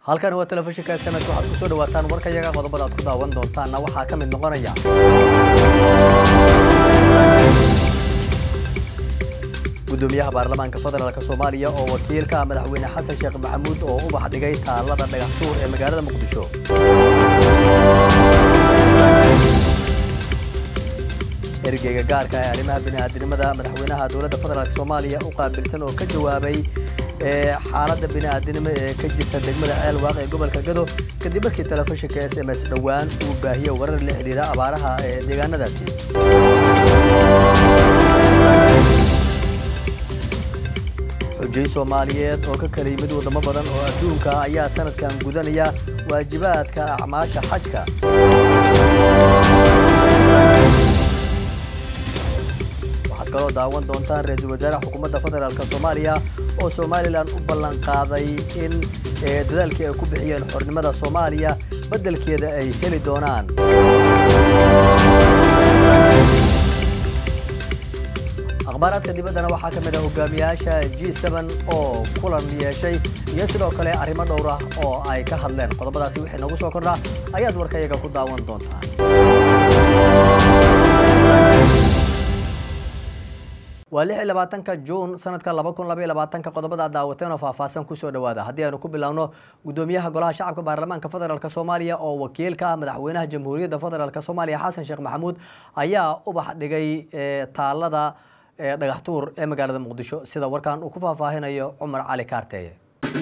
halkan waa telefishinka sms waxaad ku soo dhawaataan warkayaga qodobada aad ku daawan doontaanna waxaa ka mid noqonaya gudoomiyaha baarlamaanka federaalk soomaaliya oo wakiilka madaxweyne xasan sheekh maxamuud oo ubax dhigay taalada dhagaxtuur ee magaalada muqdisho ergeyga gaarka ee arrimaha bini'aadinimada madaxweynaha dowladda federaalk soomaaliya u qaabilsan oo ka jawaabay xaaladda bini'aadinimo ee ka jirta degmada ceelwaaq ee gobolka gado kadib markii telefishinka s m s dhowaan uu baahiyey warar la xidhiira abaaraha ee deegaanadaasi xujay soomaaliyeed oo ka kala yimid waddamo badan oo adduunka ayaa sanadkan gudanaya waajibaadka acmaasha xajka waxaad kaloo daawan doontaan ra-iisul wasaaraha xukuumadda federaalk soomaaliya oo somalilan u ballan qaaday in dadaalkii ay ku bixiyeen xornimada soomaaliya beddelkeeda ay heli doonaan akhbaaraadka dibaddana waxaa ka mid ah hogaamiyaasha g oo kulan yeeshay iyo sidoo kale arrimo dhowr ah oo ay ka hadleen qodobadaasi wixii nagu soo kordhaa ayaad warkayaga ku daawan doontaan waa lix iyo labaatanka juun sanadka laba kun labaiyo labaatanka qodobada aad daawateen oo faahfaahsan kusoo dhawaada haddii aynu ku bilaawno gudoomiyaha golaha shacabka baarlamaanka federaalk soomaaliya oo wakiilka ah madaxweynaha jamhuuriyadda federaalk soomaaliya xasan sheekh maxamuud ayaa ubax dhigay taalada dhagaxtuur ee magaalada muqdisho sida warkan uu ku faahfaahinayo cumar cali kaarteeye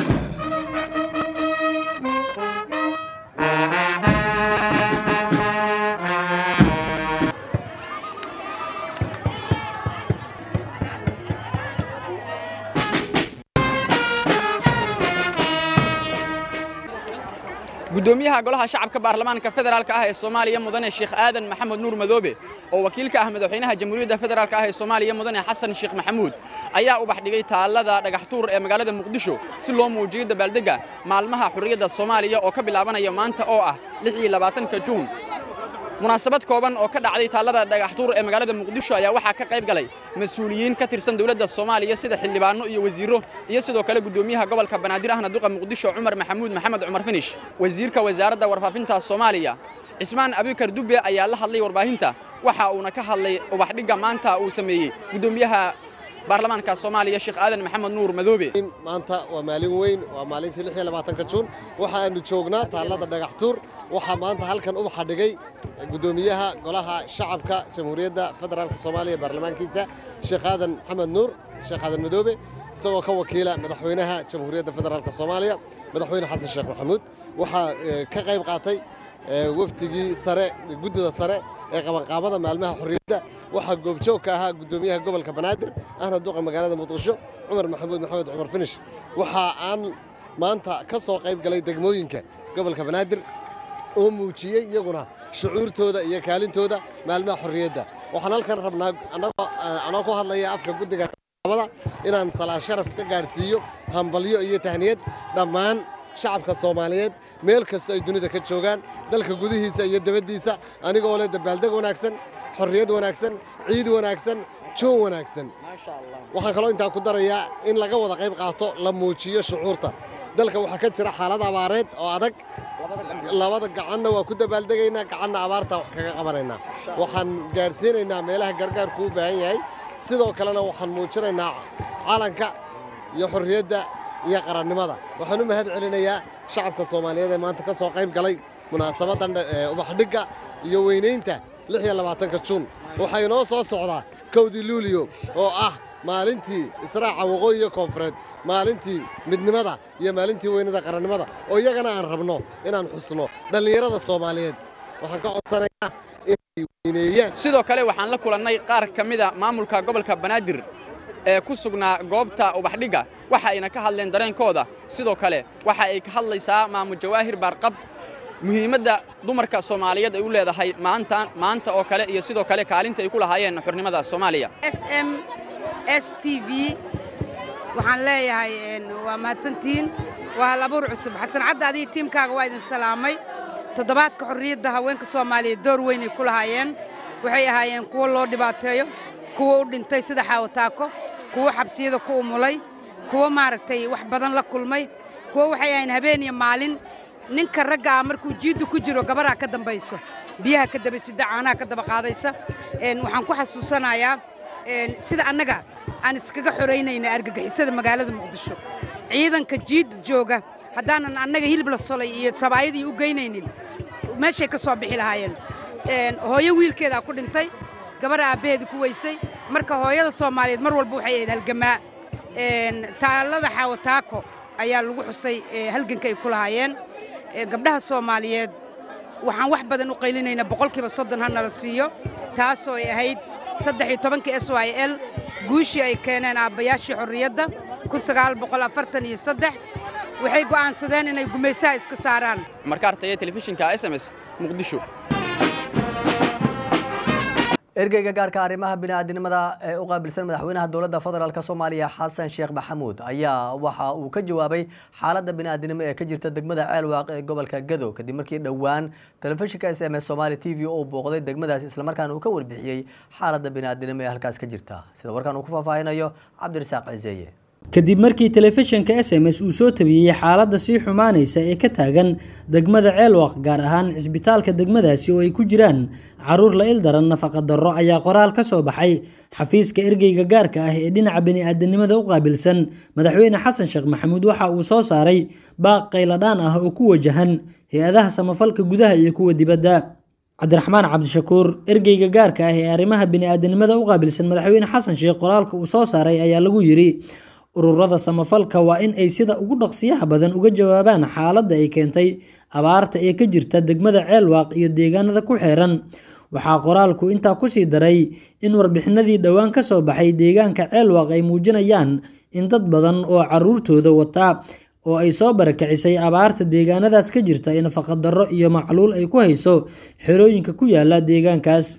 gudoomiyaha golaha shacabka baarlamaanka federaalk ah ee soomaaliya mudane sheekh aadan maxamed nuur madoobe oo wakiilka ah madaxweynaha jamhuuriyadda federaalk ah ee soomaaliya mudane xasan sheekh maxamuud ayaa ubax dhigay taalada dhagaxtuur ee magaalada muqdisho si loo muujiyo dabaaldegga maalmaha xurriyadda soomaaliya oo ka bilaabanaya maanta oo ah lix iyo labaatanka juun munaasabad kooban oo ka dhacday taalada dhagaxtuur ee magaalada muqdisho ayaa waxaa ka qayb galay mas-uuliyiin ka tirsan dowladda soomaaliya sida xildhibaano iyo wasiirro iyo sidoo kale gudoomiyaha gobolka banaadir ahna duqa muqdisho cumar maxamuud maxamed cumar finish wasiirka wasaaradda warfaafinta soomaaliya cismaan abikar dubbe ayaa la hadlay warbaahinta waxa uuna ka hadlay ubaxdhigga maanta uu sameeyey gudoomiyaha baarlamaanka soomaaliya sheekh aadan maxamed nuur madoobe maanta waa maalin weyn waa maalintii lix iyo labaatanka juun waxa aanu joognaa taallada dhagaxtuur waxaa maanta halkan ubaxa dhigay gudoomiyaha golaha shacabka jamhuuriyadda federaalk soomaaliya baarlamaankiisa sheekh aadan maxamed nuur sheekh aadan madoobe isagoo ka wakiila madaxweynaha jamhuuriyadda federaalk soomaaliya madaxweyne xasan sheekh maxamuud waxaa ka qayb qaatay wafdigii sare guddida sare ee qabanqaabada maalmaha xorriyadda waxaa goobjoog ka ahaa guddoomiyaha gobolka banaadir ahna duqa magaalada muqdisho cumar maxamuud maxamed cumar finish waxa aan maanta ka soo qayb galay degmooyinka gobolka banaadir oo muujiyey iyaguna shucuurtooda iyo kaalintooda maalmaha xorriyadda waxaan halkan rabnaa anoo ku hadlaya afka guddiga qabanqaabada inaan salaan sharaf ka gaadhsiiyo hambalyo iyo tahniyad dhammaan shacabka soomaaliyeed meel kasta ay dunida ka joogaan dalka gudihiisa iyo debaddiisa anigoo leh dabaaldeg wanaagsan xorriyad wanaagsan ciid wanaagsan joon wanaagsan waxaan kaloo intaa ku darayaa in laga wada qayb qaato la muujiyo shucuurta dalka waxaa ka jira xaalad abaareed oo adag labada gacanna waa ku dabaaldegaynaa gacanna abaartaan wax kaga qabanaynaa waxaan gaadhsiinaynaa meelaha gargaarku u baahan yahay sidoo kalena waxaan muujinaynaa calanka iyo xorriyadda iyo qarannimada waxaan u mahad celinayaa shacabka soomaaliyeed ee maanta ka soo qayb galay munaasabaddan ubaxdhigga iyo weynaynta lix iyo labaatanka juun waxaa inoo soo socdaa kowdii luuliyo oo ah maalintii israaca waqooyi iyo koonfureed maalintii midnimada iyo maalintii weynada qarannimada oo iyagana aan rabno inaan xusno dhallinyarada soomaaliyeed waxaan ka codsanayaa inay weyneeyaan sidoo kale waxaan la kulannay qaar ka mida maamulka gobolka banaadir ee ku sugnaa goobta ubaxdhigga waxa ayna ka hadleen dareenkooda sidoo kale waxa ay ka hadlaysaa maamul jawaahir baarqab muhiimadda dumarka soomaaliyeed ay u leedahay maanta maanta oo kale iyo sidoo kale kaalinta ay ku lahaayeen xurnimada soomaaliya s m s t v waxaan leeyahay waa mahadsantihiin waa hal abuur cusub xasan cadda adiga tiimkaaga waa idin salaamay toddobaadka xorriyadda haweenka soomaaliyeed door weynay ku lahaayeen waxay ahaayeen kuwo loo dhibaateeyo kuwo u dhintay sida xaawataako kuwo xabsiyada ku umulay kuwo maaragtay wax badan la kulmay kuwo waxay ahayn habeen iyo maalin ninka ragga ah markuu jiidda ku jiro gabaraa ka dambayso biyaha ka daba sida caanaha ka daba qaadaysa waxaan ku xasuusanayaa sida annaga aan iskaga xoraynayna argagixisada magaalada muqdisho ciidanka jiidda jooga haddaanan annaga hilib la solay iyo sabaayadii u geynaynin meeshay ka soo bixi lahaayeen hooyo wiilkeedaa ku dhintay gabar aabbaheeda ku weysay marka hooyada soomaaliyeed mar walba waxay ahayd halgamaa taallada xaawataako ayaa lagu xusay halganka ay ku lahaayeen gabdhaha soomaaliyeed waxaan wax badan u qaylinaynaa boqolkiiba soddon ha nala siiyo taasoo ay ahayd saddex iyo tobankii s y l guushii ay keeneen aabbayaashii xorriyadda kun sagaal boqol afartan iyo saddex waxay go'aansadeen inay gumaysaha iska saaraan markaartaya telefishinka s m s muqdisho ergeyga gaarka arrimaha bini'aadinimada ee u qaabilsan madaxweynaha dowladda federaalk soomaaliya xasan sheekh maxamuud ayaa waxa uu ka jawaabay xaaladda bini'aadinimo ee ka jirta degmada ceelwaaq ee gobolka gado kadib markii dhowaan telefishinka s m s somaali t v uu booqday degmadaas islamarkaana uu ka warbixiyey xaaladda bini'aadinimo ee halkaas ka jirta sida warkan uu ku faahfaahinayo cabdirasaaq ciseeye kadib markii telefishinka s m s uu soo tabiyey xaaladda sii xumaanaysa ee ka taagan degmada ceelwaq gaar ahaan cisbitaalka degmadaasi oo ay ku jiraan caruur la il daran nafaqa darro ayaa qoraal ka soo baxay xafiiska ergeyga gaarka ah ee dhinaca bani'aadanimada u qaabilsan madaxweyne xasan sheekh maxamuud waxa uu soo saaray baaq qayladhaan ah oo ku wajahan hay-adaha samafalka gudaha iyo kuwa dibadda cabdiraxmaan cabdishakuur ergeyga gaarka ah ee arrimaha bini'aadanimada u qaabilsan madaxweyne xasan sheekh qoraalka uu soo saaray ayaa lagu yidhi ururada samafalka waa in ay sida ugu dhaqsiyaha badan uga jawaabaan xaaladda ay keentay abaarta ee ka jirta degmada ceelwaaq iyo deegaanada ku xeeran waxaa qoraalku intaa kusii daray in warbixinadii dhowaan ka soo baxay deegaanka ceelwaaq ay muujinayaan in dad badan oo caruurtooda wata oo ay soo barakicisay abaarta deegaanadaas ka jirta ee nafaqadarro iyo macluul ay ku hayso xerooyinka ku yaala deegaankaas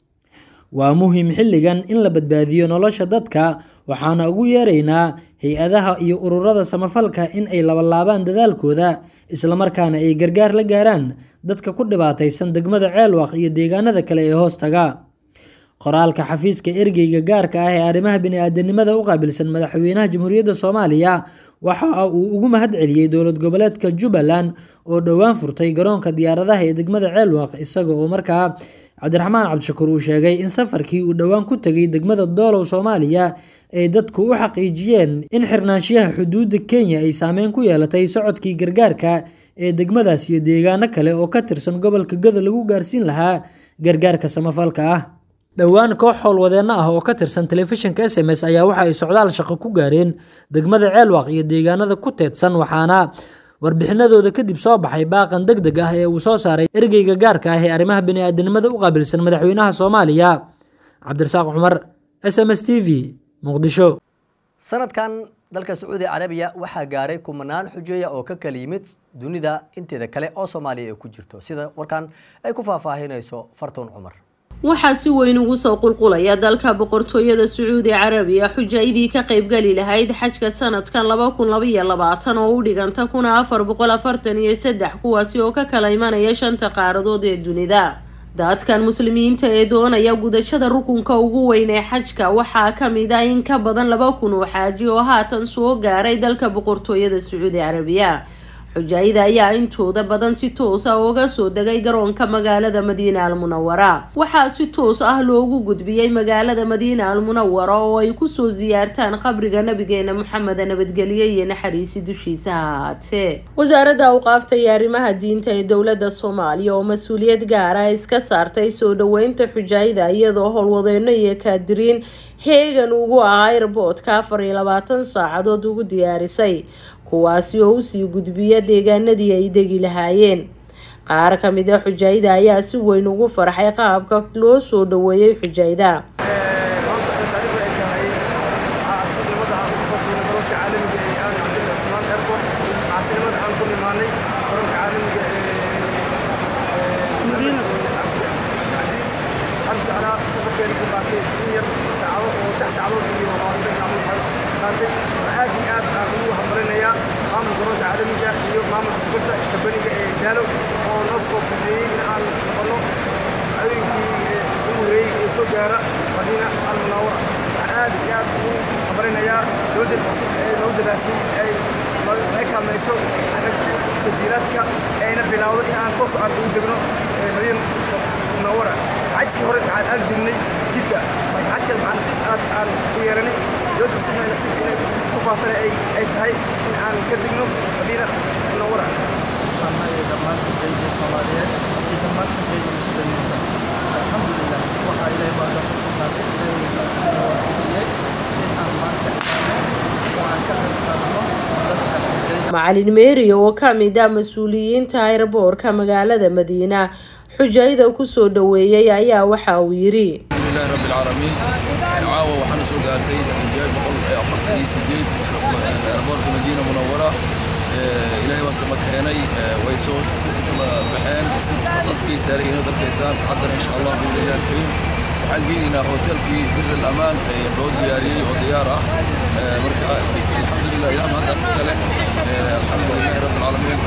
waa muhiim xilligan in la badbaadiyo nolosha dadka waxaana ugu yeeraynaa hay-adaha iyo ururada samafalka in ay labalaabaan dadaalkooda islamarkaana ay gargaar la gaaraan dadka ku dhibaataysan degmada ceelwaq iyo deegaanada kale ee hoos taga qoraalka xafiiska ergeyga gaarka ah ee arrimaha bini'aadanimada u qaabilsan madaxweynaha jamhuuriyadda soomaaliya waxa uu ugu mahad celiyey dowlad goboleedka jubbaland oo dhowaan furtay garoonka diyaaradaha ee degmada ceelwaq isaga oo markaa cabdiraxmaan cabdishakuur uu sheegay in safarkii uu dhowaan ku tegay degmada doolow soomaaliya ay dadku u xaqiijiyeen in xirnaanshiyaha xuduudda kenya ay saameyn ku yeelatay socodkii gargaarka ee degmadaas iyo deegaano kale oo ka tirsan gobolka gado lagu gaarsiin lahaa gargaarka samafalka ah dhowaan koox howlwadeenno ah oo ka tirsan telefishinka s m s ayaa waxa ay socdaal shaqo ku gaareen degmada ceelwaq iyo deegaanada ku teedsan waxaana warbixinadooda kadib soo baxay baaqan deg deg ah ee uu soo saaray ergeyga gaarka ah ee arrimaha bini'aadanimada u qaabilsan madaxweynaha soomaaliya cabdirasaaq cumar s m s t v muqdisho sanadkan dalka sacuudi carabiya waxaa gaaray kumanaan xujeeya oo ka kala yimid dunida inteeda kale oo soomaaliya ay ku jirto sida warkan ay ku faahfaahinayso fartuun cumar waxaa si weyn ugu soo qulqulaya dalka boqortooyada sacuudi carabiya xujaydii ka qaybgali lahayd xajka sanadkan laba kun labaiyo labaatan oo u dhiganta kuna afar boqol afartan iyo saddex kuwaasi oo ka kala imanaya shanta qaaradood ee dunida dadkan muslimiinta ee doonaya gudashada rukunka ugu weyn ee xajka waxaa kamid ah in ka badan laba kun oo xaaji oo haatan soo gaaray dalka boqortooyada sacuudi carabiya xujaayada ayaa intooda badan si toos ah uga soo degay garoonka magaalada madiina almunawara waxaa si toos ah loogu gudbiyey magaalada madiina almunawara oo ay kusoo siyaartaan qabriga nabigeena maxamed nabadgelye iyo naxariisi dushiisa ha ahaatee wasaaradda awqaafta iyo arrimaha diinta ee dowlada soomaaliya oo mas-uuliyad gaara iska saartay soo dhaweynta xujaayada iyadoo howlwadeeno iyo kaadiriin heegan ugu ah airboodka afar iyo labaatan saacadood ugu diyaarisay kuwaasi oo usii gudbiya deegaanadii ay degi lahaayeen qaar ka mid a xujaayada ayaa si weyn ugu farxay qaabka loo soo dhaweeyey xujaayda aad iyo aad aan ugu hambalinayaa maamulka garoonka caalamiga iyo maamulka shubadda kabaniga ee daalo oo noo soo fudeeyey in aan noqono sacdooyinkii ugu horreeyey ee soo gaara madiina almunawara waxaan aad iyo aad ugu hambalinayaa dowladda cusub ee noo dadaashay ay saamayso jasiiraadka ayna bilowdo in aan toos aan ugu degno madiina munawara xajkii hore waxaan aadi jirnay jidda laakiin xajkan waxaan si aad aan u yeelanay dowladda cusubna nasib inay ku faatana ay tahay in aan ka degno madiina munawara annaga dhammaan xujayda soomaaliyeed iyo dhammaan xujayda muslimiinta alxamdulilah waxaa ilaahay baa ka soo sugnaatay ilaahay waafajiyey in aan maanta imaano oo aan ka qayb qaadano dadka xujayda macalin meeri oo ka mid ah mas-uuliyiinta aeroboorka magaalada madiina xujayda kusoo dhoweeyey ayaa waxa uu yidhi alxamdulilahi rabbi alcaalamiin caawa waxaana soo gaartay xujaay boqol afartan iyo sideed aeroboorka madiina munawara ilaahay baa sama keenay way soo sama baxeen asaskii saarayina dalkaysaan haddana insha allah biidnillahi alkariim waxaan geynaynaa hotelkii bir alamaan ee loo diyaariyey oo diyaar ah marka alxamdulilah ilaah mahaddaas iska leh alxamdulilahi rabbi alcaalamiin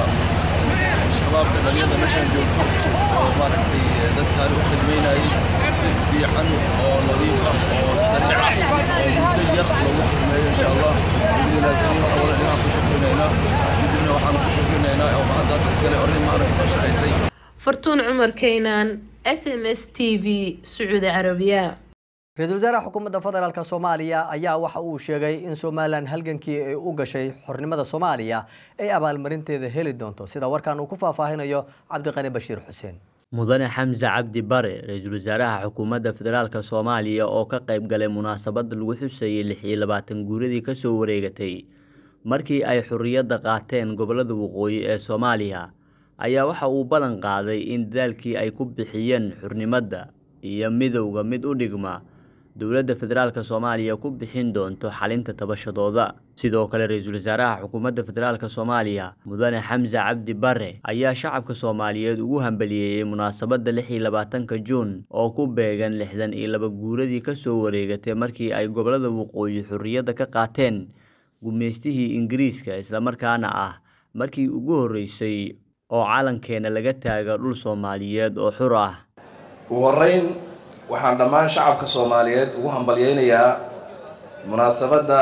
shabaabka dhalinyada meeshaan joogto oo maaragtay dadkaan u khidmaynayay si fiican oo nadiif ah oo sariic ah oo muddo yar lagu khidmeeyo insha allah biidnillahi alkariim waxaa wada ilaah ku shukrinaynaa kadibna waxaan ku shukrinaynaa oo mahaddaas iskale orrin maaragtay soo shaqaysay fartuun cumar keynan s m s t v sacuudi carabiya ra-iisul wasaaraha xukuumadda federaalk soomaaliya ayaa waxa uu sheegay in somalilan halgankii ay u gashay xornimada soomaaliya ay abaalmarinteeda heli doonto sida warkan uu ku faahfaahinayo cabdiqani bashiir xuseen mudane xamse cabdi bare ra-iisul wasaaraha xukuumadda federaalk soomaaliya oo ka qayb galay munaasabad lagu xusayay lix iyo labaatan guuradii kasoo wareegatay markii ay xorriyadda qaateen gobollada waqooyi ee soomaaliya ayaa waxa uu ballan qaaday in dadaalkii ay ku bixiyeen xurnimadda iyo midowda mid u dhigma dowladda federaalk soomaaliya ku bixin doonto xalinta tabashadooda sidoo kale ra-iisul wasaaraha xukuumadda federaalk soomaaliya mudane xamse cabdi bare ayaa shacabka soomaaliyeed ugu hambaliyeeyey munaasabadda lix iyo labaatanka juun oo ku beegan lixdan iyo laba guuradii kasoo wareegatay markii ay gobollada waqooyi xorriyadda ka qaateen gumaystihii ingiriiska islamarkaana ah markii ugu horreysay oo calankeena laga taaga dhul soomaaliyeed oo xur ah ugu horreyn waxaan dhammaan shacabka soomaaliyeed ugu hambalyeynayaa munaasabadda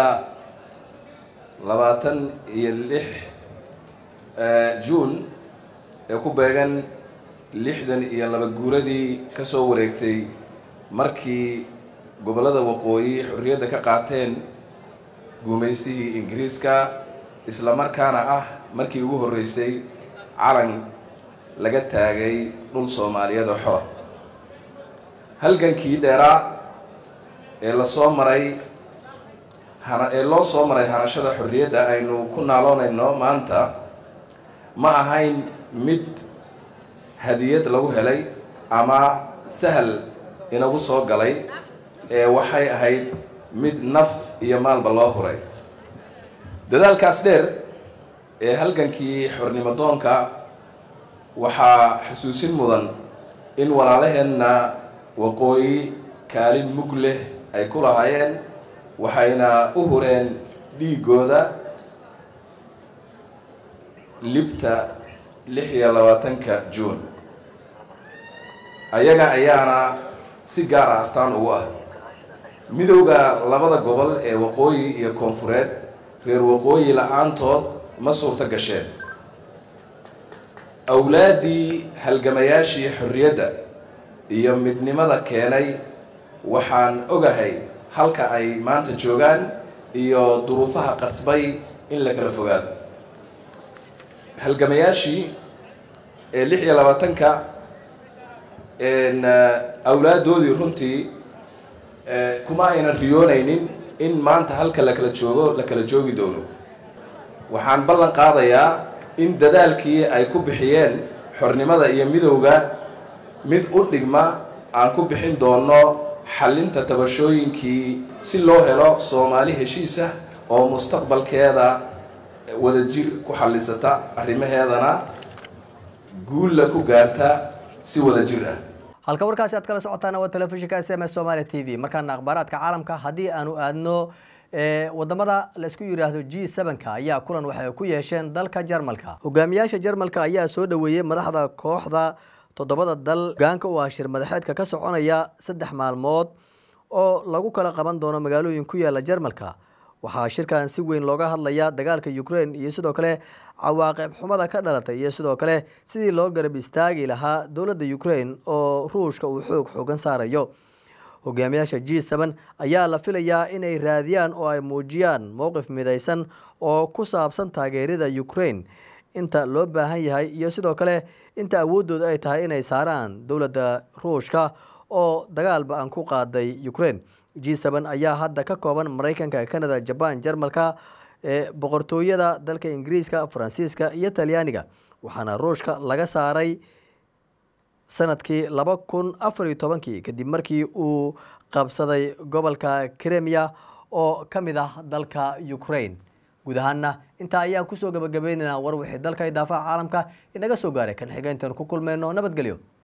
labaatan iyo lix juun ee ku beegan lixdan iyo laba guuradii ka soo wareegtay markii gobollada waqooyi xorriyadda ka qaateen guumaystihii ingiriiska islamarkaana ah markii ugu horreysay calan laga taagay dhul soomaaliyeed oo xora halgankii dheeraa ee lasoo maray hana ee loo soo maray hanashada xorriyadda aynu ku naaloonayno maanta ma ahayn mid hadiyad lagu helay ama sahal inagu soo galay ee waxay ahayd mid naf iyo maalba loo huray dadaalkaas dheer ee halgankii xornimo doonka waxaa xusuusin mudan in walaalaheenna waqooyi kaalin mug leh ay ku lahaayeen waxayna u hureen dhiigooda libta lix iyo labaatanka juun ayaga ayaana si gaar ah astaan ugu ah midowda labada gobol ee waqooyi iyo koonfureed reer waqooyi la-aantood ma suurto gasheen awlaaddii halgamayaashii xorriyadda iyo midnimada keenay waxaan ogahay halka ay maanta joogaan iyo duruufaha qasbay in la kala fogaado halgamayaashii ee lix iyo labaatanka awlaaddoodii runtii kuma aynan riyoonaynin in maanta halka la kala joogo la kala joogi doono waxaan ballan qaadayaa in dadaalkii ay ku bixiyeen xornimada iyo midowga mid u dhigma aan ku bixin doono xallinta tabashooyinkii si loo helo soomaali heshiisah oo mustaqbalkeeda wadajir ku xallisata arrimaheedana guulla ku gaarta si wadajir ah halka warkaasi aad kala socotaana waa telefishinka s m s somalia t v markaana akhbaaraadka caalamka haddii aanu aadno wadamada laisku yidhaahdo g sevenka ayaa kulan waxay ku yeesheen dalka jarmalka hogaamiyaasha jarmalka ayaa soo dhoweeyey madaxda kooxda toddobada dal hogaanka u ah shir madaxeedka ka soconaya saddex maalmood oo lagu kala qaban doono magaalooyin ku yaala jarmalka waxaa shirkan si weyn looga hadlayaa dagaalka ukraine iyo sidoo kale cawaaqib xumada ka dhalatay iyo sidoo kale sidii loo garab istaagi lahaa dowladda ukraine oo ruushka uu xoog xoogan saarayo hogaamiyaasha g seben ayaa la filayaa inay raadiyaan oo ay muujiyaan mowqif midaysan oo ku saabsan taageerida ukraine inta loo baahan yahay iyo sidoo kale inta awooddooda ay tahay inay saaraan dowladda ruushka oo dagaalba aan ku qaaday ukraine g seben ayaa hadda ka kooban maraykanka canada jaban jarmalka ee boqortooyada dalka ingiriiska faransiiska iyo talyaaniga waxaana ruushka laga saaray sanadkii laba kun afar iyo tobankii kadib markii uu qabsaday gobolka kremia oo ka mid ah dalka ukraine guud ahaana intaa ayaan kusoo gabagabaynaynaa war wixii dalka idaafaha caalamka inaga soo gaaray kan xiga intaanu ku kulmayno nabadgelyo